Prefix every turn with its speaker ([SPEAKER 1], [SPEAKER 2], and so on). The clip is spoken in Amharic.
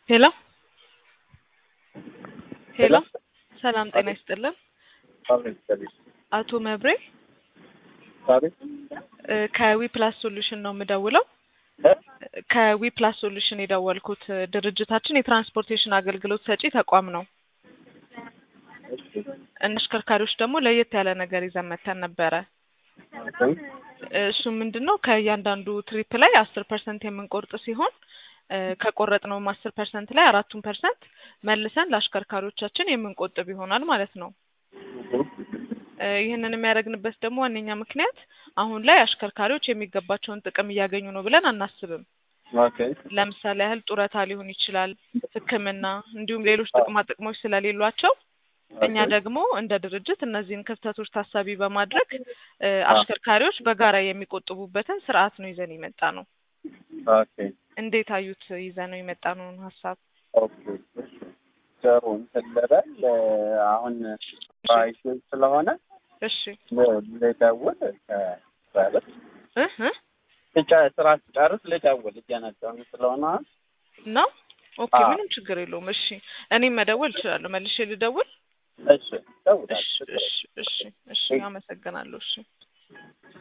[SPEAKER 1] ሄሎ ሄሎ ሰላም ጤና ይስጥልን። አቶ መብሬ እ ከዊ ፕላስ ሶሉሽን ነው የምደውለው። ከዊ ፕላስ ሶሉሽን የደወልኩት ድርጅታችን የትራንስፖርቴሽን አገልግሎት ሰጪ ተቋም ነው። እንደ አሽከርካሪዎች ደግሞ ለየት ያለ ነገር ይዘን መተን ነበረ። እሱ ምንድን ነው ከእያንዳንዱ ትሪፕ ላይ አስር ፐርሰንት የምንቆርጥ ሲሆን እ ከቆረጥነውም አስር ፐርሰንት ላይ አራቱን ፐርሰንት መልሰን ለአሽከርካሪዎቻችን የምንቆጥብ ይሆናል ማለት ነው። እ ይህንን የሚያደርግንበት ደግሞ ዋነኛ ምክንያት አሁን ላይ አሽከርካሪዎች የሚገባቸውን ጥቅም እያገኙ ነው ብለን አናስብም። ለምሳሌ ያህል ጡረታ ሊሆን ይችላል፣ ሕክምና እንዲሁም ሌሎች ጥቅማ ጥቅሞች ስለሌሏቸው እኛ ደግሞ እንደ ድርጅት እነዚህን ክፍተቶች ታሳቢ በማድረግ እ አሽከርካሪዎች በጋራ የሚቆጥቡበትን ስርዓት ነው ይዘን የመጣ ነው። እንዴት አዩት? ይዘን ነው የመጣ ነውን ሀሳብ
[SPEAKER 2] ጥሩ እንትን ልበል አሁን ባይሽ ስለሆነ
[SPEAKER 1] እሺ
[SPEAKER 2] ልደውል ከበለት
[SPEAKER 1] እ እ
[SPEAKER 2] ብቻ ስራ ስጨርስ ልደውል እየነዳሁ ስለሆነ
[SPEAKER 1] ነው ኦኬ፣
[SPEAKER 2] አዎ።
[SPEAKER 1] ምንም ችግር የለውም። እሺ እኔም መደወል እችላለሁ። መልሼ ልደውል?
[SPEAKER 2] እሺ እደውላለሁ።
[SPEAKER 1] እሺ እሺ እሺ እሺ፣ አመሰግናለሁ። እሺ